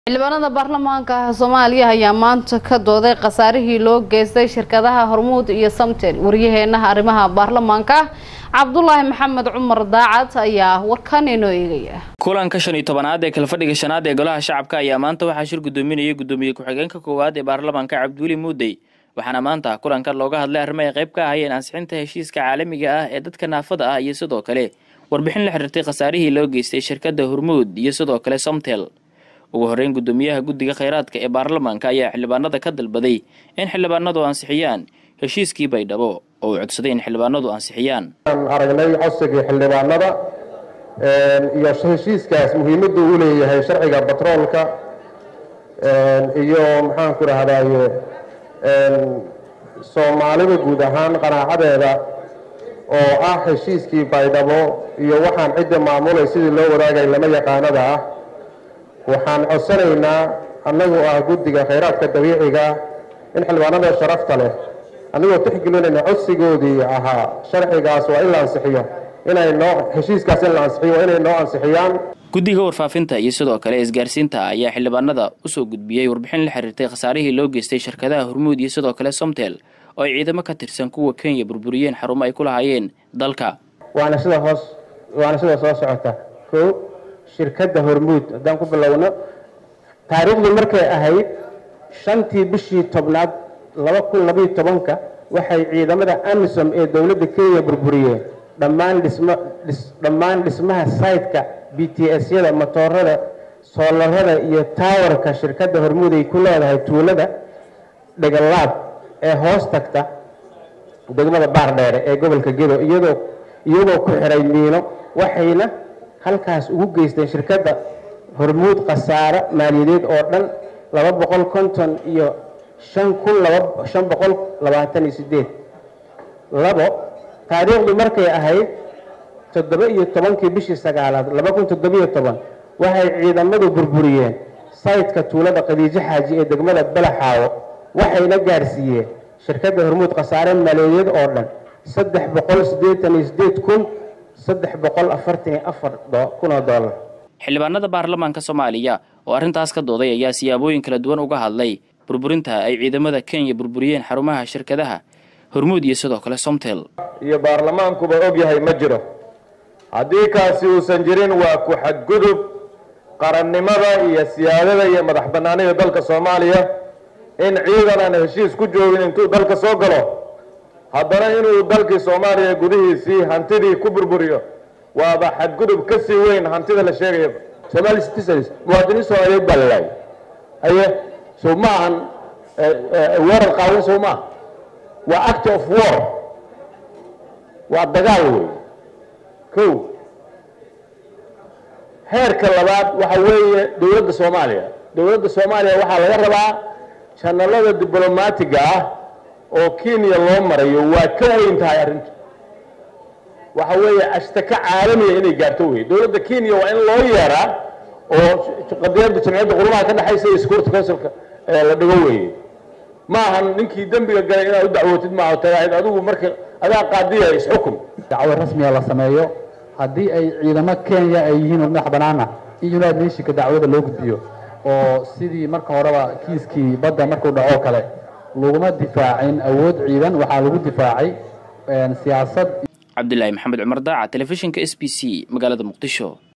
xildhibaanada baarlamaanka soomaaliya ayaa maanta ka dooday khasaarihii loo geystay shirkadaha hormuud iyo samtel waryaheena arrimaha baarlamaanka cabdulaahi maxamed cumar daacad ayaa warkan inoo eegaya kulanka shan iyo tobanaad ee kalfadhiga shanaad ee golaha shacabka ayaa maanta waxaa shir gudoominayay gudoomiye ku-xigeenka koowaad ee baarlamaanka cabdiweli muudey waxaana maanta kulankan looga hadlay arrimo ay qayb ka ahayeen ansixinta heshiiska caalamiga ah ee dadka naafada ah iyo sidoo kale warbixin la xiriirtay khasaarihii loo geystay shirkadda hormuud iyo sidoo kale somtel ugu horreyn gudoomiyaha guddiga khayraadka ee baarlamaanka ayaa xildhibaanada ka dalbaday in xildhibaanadu ansixiyaan heshiiskii baydhabo oo uu codsaday in xildhibaanadu ansixiyaan aragnay codsigii xildhibaanada iyo heshiiskaas muhiimaddu u leeyahay sharciga batroolka iyo maxaanku rahdaye soomaalida guud ahaan qanaacadeeda oo ah heshiiskii baydhabo iyo waxaan cidda maamulay sidii loo wadaagay lama yaqaanada ah waxaan codsanaynaa annagoo ah guddiga khayraadka dabiiciga in xildhibaanada sharafta leh anigoo tixgelinayna codsigoodii ahaa sharcigaas waa in la ansixiyo inay noo heshiiskaas in la ansixiyo waa inay noo ansixiyaan guddiga warfaafinta iyo sidoo kale isgaarsiinta ayaa xildhibaanada usoo gudbiyey warbixin la xiriirtay khasaarihii loo geystay shirkadaha hormuud iyo sidoo kale somtel oo ay ciidamo ka tirsan kuwa kenya burburiyeen xarumo ay ku lahaayeen dalka waana sida hoos waana sida soo socota ko shirkadda hormuud haddaan ku bilowno taariikhdii markay ahayd shantii bishii tobnaad laba kun labayo tobanka waxay ciidamada amisom ee dowladda kenya burburiyeen dhammaan dhismo dhammaan dhismaha saytka b t s-yada motoorada soolarada iyo taawarka shirkadda hormuud ay ku leedahay tuulada dhegalaab ee hoos tagta degmada baardheere ee gobolka gedo iyadoo iyagoo ku xiray miino waxayna halkaas ugu geysteen shirkadda hormuud khasaare maaliyadeed oo dhan laba boqol konton iyo shan kun laba shan boqol labaatan iyo sideed labo taariikhdu markay ahayd toddoba iyo tobankii bishii sagaalaad laba kun toddobiyo toban waxay ciidamadu burburiyeen saytka tuulada khadiijo xaaji ee degmada balaxaawo waxayna gaarsiiyeen shirkadda hormuud khasaare maaliyadeed oo dhan saddex boqol siddeetan iyo sideed kun saddex boqol afartan iyo afar kun oo dollar xildhibaanada baarlamaanka soomaaliya oo arrintaas ka dooday ayaa siyaabooyin kala duwan uga hadlay burburinta ay ciidamada kenya burburiyeen xarumaha shirkadaha hormuud iyo sidoo kale somtel iyo baarlamaankuba og yahay ma jiro haddii kaasi uusan jirin waa ku xadgudub qarannimada iyo siyaadada iyo madax bannaanida dalka soomaaliya in ciidan aan heshiis ku joogin intuu dalka soo galo haddana inuu dalkii soomaaliya gudihiisii hantidii ku burburiyo waaba xadgudub ka sii weyn hantida la sheegaya somali citizens muwaadiniin soomaaliyeed baa la laayay haye so ma ahan weerar qaawan soo maaha waa act of war waa dagaal wey ko heerka labaad waxa weeye dowladda soomaaliya dowladda soomaaliya waxaa laga rabaa janalada diblomaatiga ah oo kenya loo marayo waa ka weyn tahay arrintu waxa weeye ashtaka caalamiya inay gaarto wey dowladda kenya waa in loo yeeraa oo qadiyadda jamciyadda qurmaha ka dhexaysa iyo security councilka la dhigo weeye ma ahan ninkii dembiga galay inaad u dacwootid maaha tagaahid adigu marka adaa qaadiya isxukum dacwo rasmiga la sameeyo haddii ay ciidamo kenya ay yihiin madax banaana in united nationka dacwada loo gudbiyo oo sidii marka horeba kiiskii badda markuu dhaco kale laguma difaacin awood ciidan waxaa lagu difaacay siyaasad cabdilaahi maxamed cumar daaca telefishinka s b c magaalada muqdisho